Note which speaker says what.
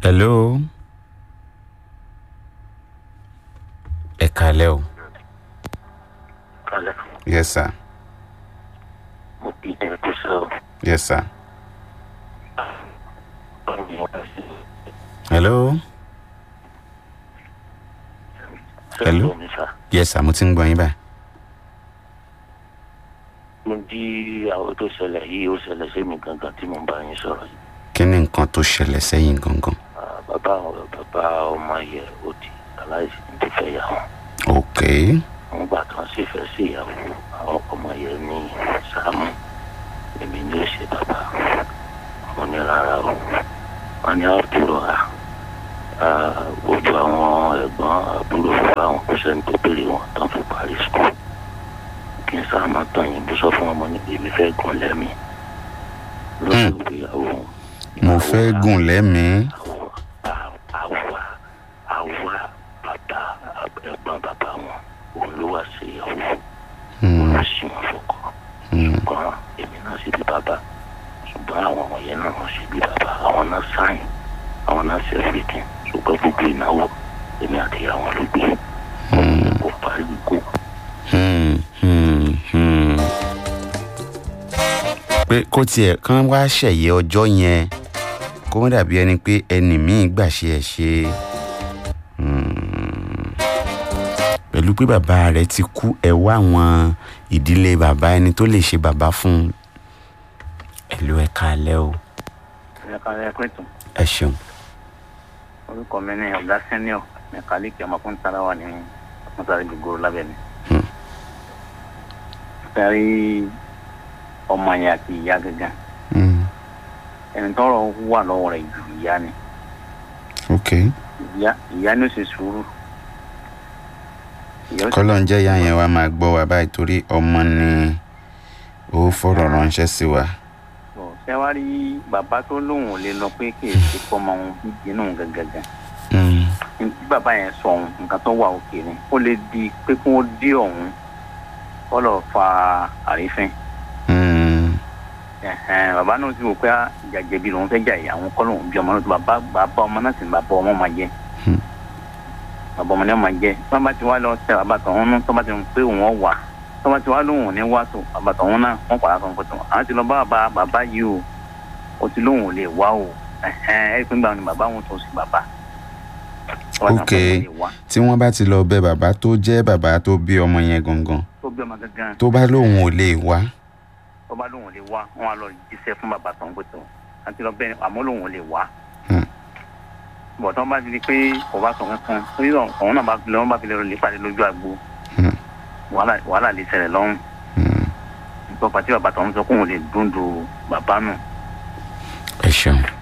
Speaker 1: hello ẹ kalẹ́ o
Speaker 2: kalẹ̀
Speaker 1: yes sir
Speaker 2: mo kì í ẹ kó sọ
Speaker 1: yes sir
Speaker 2: ọ̀rọ̀ mo rà sí
Speaker 1: hello Hello?
Speaker 2: sẹ́yìn mi sá
Speaker 1: yes sir mo ti ń gbọ́ yín báyìí
Speaker 2: mo jí àwọn tó ṣẹlẹ̀ yìí ó ṣẹlẹ̀ sí mi gangan tí mo bá yín sọ̀rọ̀ yìí
Speaker 1: kí ni nǹkan tó ṣẹlẹ̀ sẹ́yìn gangan
Speaker 2: Ah, bàbá àwọn bàbá ọmọ yẹ ó di aláìsí ní ti fẹ́ yà wọ́n
Speaker 1: ok
Speaker 2: wọ́n gbà kan sì fẹ́ sí ìyàwó àwọn ọmọ yẹ ní sàmù èmi ní ó ṣe bàbá mo ní rárá o wọ́n ní àbúrò à ojú àwọn ẹ̀gbọ́n àbúrò bàbá àwọn kò sẹ́ni tó béèrè wọn tán fi parí skul kí n sáà máa tàn yín bó sọ fún ọmọ níbi èmi fẹ́ gùn lẹ́mìí lóṣù ìgbéyàwó
Speaker 1: mo fẹ́ gùn lẹ́mìí
Speaker 2: àwa àwa àwa bàbá ẹ̀gbọ́n bàbá wọn òun ló wá sí ìyàwó òun ló sì wọn fọkọ ṣùgbọ́n èmi náà sì bí bàbá ṣùgbọ́n àwọn ọmọ yẹn náà wọ́n sì bí bàbá àwọn náà sáyìn àwọn náà ṣe everything ṣùgbọ́n gbogbo ìnáwó èmi àti àwọn ló gbé kò parí kó
Speaker 1: Hmm, hmm, hmm. pé kó tiẹ̀ kán wá ṣẹ̀yẹ ọjọ́ yẹn kó wọ́n dàbí ẹni pé ẹnì míì gbà ṣe ẹ̀ ṣe Hmm. pẹ̀lú pé bàbá rẹ̀ ti kú ẹ̀ wá àwọn ìdílé bàbá ẹni tó lè ṣe bàbá fún un ẹ̀lú ẹ̀ kalẹ́ o
Speaker 3: ẹ̀ka ẹ̀kúrẹ́tù
Speaker 1: ẹ ṣeun
Speaker 3: orúkọ mi ní ọ̀gá sẹ́niọ̀ mẹkáníìkì ọmọkùnrin tara wà ní mọ́tàrí gbogbo lábẹ́ mi.
Speaker 1: Hmm.
Speaker 3: sẹ́rí ọmọ yẹn àti ìyá gángan
Speaker 1: Hmm,
Speaker 3: ẹni tọrọ wà lọ́wọ́ rẹ̀ ju ìyá ni
Speaker 1: ok
Speaker 3: ìyá ìyá ni ó ṣe sùúrù. ìyá ó sì-
Speaker 1: kọ́lọ́ ń jẹ́ ìyá yẹn wá máa gbọ́ wa báyìí torí ọmọ ni ó fọ̀rọ̀ ránṣẹ́ sí wa.
Speaker 3: bọ̀ ṣé wàá rí bàbá tó lóun ò lè lọ pé kì í ṣe fọmọ òun bíbí inú òun gangan
Speaker 1: Hmm,
Speaker 3: ní tí bàbá yẹn sọ òun nǹkan tó wà òkè ni ó lè di pé kí wọ́n dé òun kọ́ lọ́ọ́ fa àrífín.
Speaker 1: hmm,
Speaker 3: Ẹ̀hẹ́n, bàbá náà ti wò pé ìjà jẹ̀bi lòun fẹ́ jà yìí àwọn kọ́ lòun bí ọmọ náà tó bàbá bàbá ọmọ náà sì ní bàbá ọmọ máa jẹ
Speaker 1: Hmm.
Speaker 3: bàbá ọmọ náà máa jẹ tó bá ti wá lọ tẹ bàbá tọ̀hún nú tó bá ti mọ̀ pé òun ọ̀ wà tó bá ti wá lóhùn ní wá tó bàbá tọ̀hún náà wọ́n pàdé kan pẹ̀tọ̀ àwọn ti lọ bá bàbá bàbá yìí o ó ti lóhùn ò lè wá o ẹ̀hẹ́n ẹ̀ pín gbà ni bàbá wọn tó sì bàbá. Tó bá ti mọ̀
Speaker 1: Ok.
Speaker 3: pé òun lè wá.
Speaker 1: tí wọ́n bá ti lọ bẹ bàbá tó jẹ́ bàbá tó bí ọmọ yẹn gangan
Speaker 3: tó bí ọmọ gangan
Speaker 1: tó bá lóun ò lè wá
Speaker 3: tó bá lóhùn ò lè wá wọn á lọ jíṣẹ́ fún bàbá tọ̀hún pẹ̀tọ̀ àti lọ bẹ́ẹ̀ àmọ́ lóhùn ò lè wá
Speaker 1: Hmm.
Speaker 3: bọ̀ tí wọ́n bá ti di pé kò bá sọ kankan torí náà òun náà bá fi lọ́wọ́ bá fi lè lè pàdé lójú àgbo
Speaker 1: Hmm.
Speaker 3: wàhálà wàhálà lè ṣẹlẹ̀ lọ́rùn
Speaker 1: Hmm,
Speaker 3: nípa pàtí bàbá tọ̀hún sọ kóun lè dúndú bàbá nù
Speaker 1: ẹ ṣeun